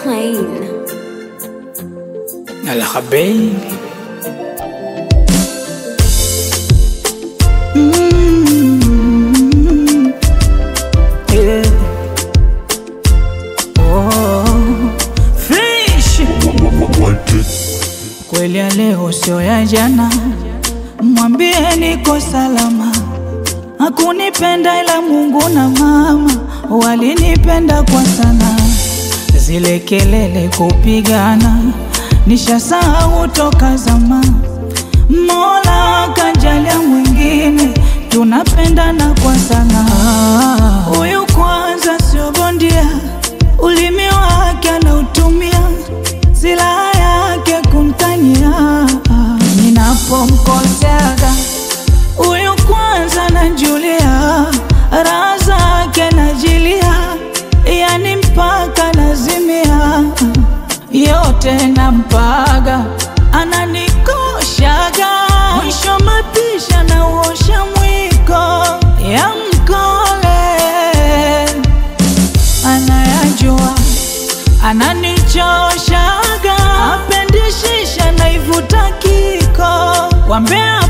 Plain. الحبيب Yeah. Oh, fresh. Kweli ya leo sio ya jana, mwambie niko salama. Hakunipenda ila Mungu na mama walinipenda kwa sana. Zile kelele kupigana nishasahau toka zama. Mola kajalia mwingine, tunapendana kwa sana. Huyu kwanza sio bondia, ulimi wake anautumia, silaha yake kumtania. Ninapomkoseaga huyu kwanza najulia, raha zake najilia, yani mpaka nazimia, yote nampaga, ananikoshaga, mwisho mapisha na uosha mwiko ya mkole anayajua ananichoshaga, apendishisha naivuta kiko, wambea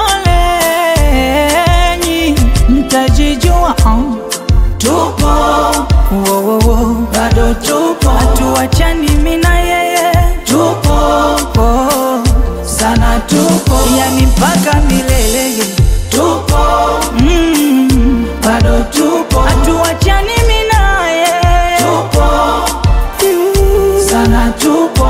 polenyi, mtajijua um. Tupo wo, wo, wo. bado tupo, hatuachani mimi na yeye, tupo oh. sana tupo, yani mpaka milele, tupo mm. bado tupo, hatuachani mimi na yeye, tupo sana tupo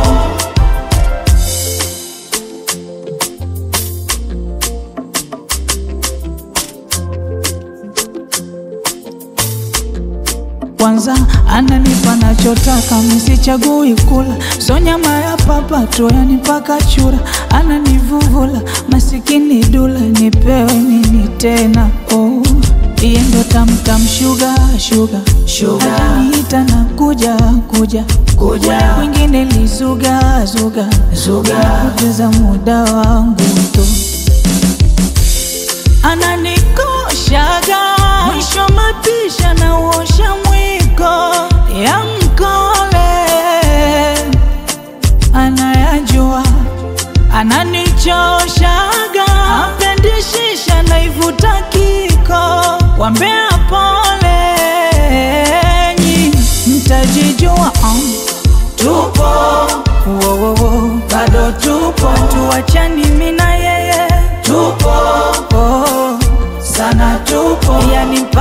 kwanza ananipa nachotaka, misichagui kula, so nyama ya papato yani mpaka chura, ananivuvula masikini dula, nipewe nini tena? Oh, iye ndo tamtam shuga shuga Sugar. ataniita na kuja kuja Kuja. wengine lizuga zuga Zuga. kupoteza muda wangu tu ananikoshaga mwisho mapisha na uosha mwiko ya mkole anayajua ananichoshaga apendishisha naivuta kiko wambea polenyi mtajijua um. tupo wo, wo, wo. bado tupo tuachani mimi na yeye tupo oh. sana tupo yani